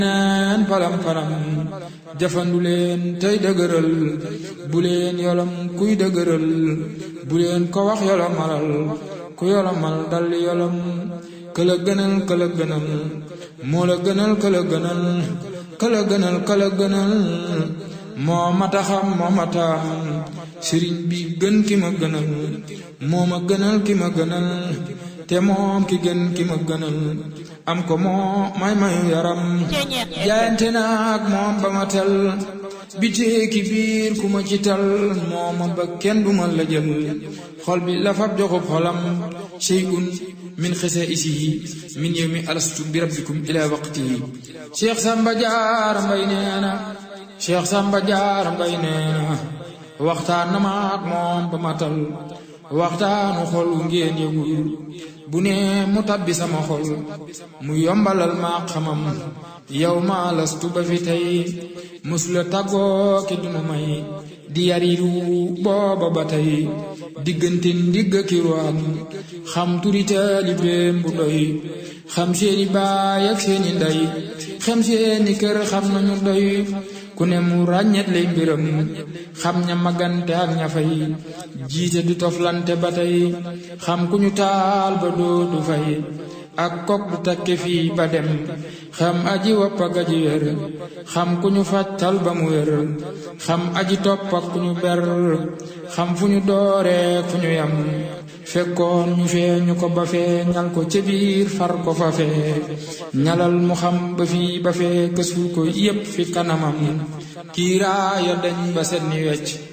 neen palam palam jafandu leen tey dëgëral bu leen yolam kuy dëgëral bu leen ko wax yolomalal ku yolomal dal yolam këla gënal këla gënal moo la gënal këla gënal këla gënal këla gënal moo mata xam moo mata sëriñ bi gën ki ma gënal moo ma gënal ki ma gënal te moom ki gën ki ma gënal am ko moo may mayu yaram jaayante naag moom ba ma tel bitee ki biir ku ma ci tal moo ma ba kenn du ma la jël xol bi la fab joxub xolam shay'un min xisa isihi min yawmi alastu bi rabbikum ila waqtihi cheikh samba jaar mbay nee na cheikh samba jaar mbay nee na waxtaan na ma ak moom ba ma tal waxtaanu xol wu ngeen yëgul bu ne mu tabbi sama xol mu yombalal ma xamam yow ma lastu ba fi tey musula tàggoo ki dunu may di yariru booba ba tey diggante ndigg ki ruwaam xam turi taalibeem bu doy xam seeni baay ak seeni ndey xam seeni kër xam nañu doy ku ne mu ràññet lay mbiram xam ña magante ak ña fay jiite du toflante ba tey xam ku ñu taal ba dootu fay ak kok du takke fii ba dem xam aji wopp ak aji wér xam ku ñu fàttal ba mu wér xam aji topp ak ku ñu ber xam fu ñu dooree fu ñu yam fekkoon ñu fee ñu ko ba fee ñal ko ca biir far ko fa fee ñalal mu xam ba fii ba fee kësul ko yépp fi kanamam kiiraaya dañ ba set ni wecc